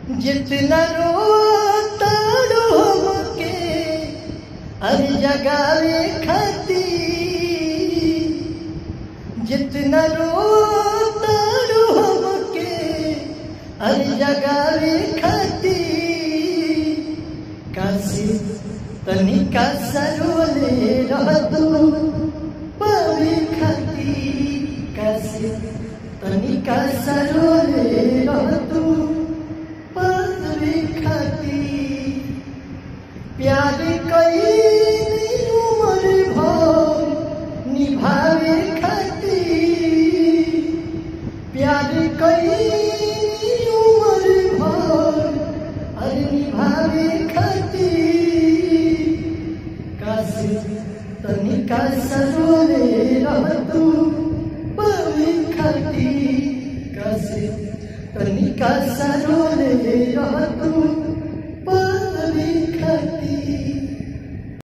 जितना रोता के हर जगावे खाती जितना रोता के हर जगावे खाती काशी तनिका सरोले रहतू पावे खाती काशी तनिका सरोले रहतू पावे खाती प्यार कई उमर भर निभावे खाती प्यार कई उमर भर अरे निभावे खाती काशी तनिका सरोले रहतू पावे खाती काशी तनिका सरोले रहतू पावे खाती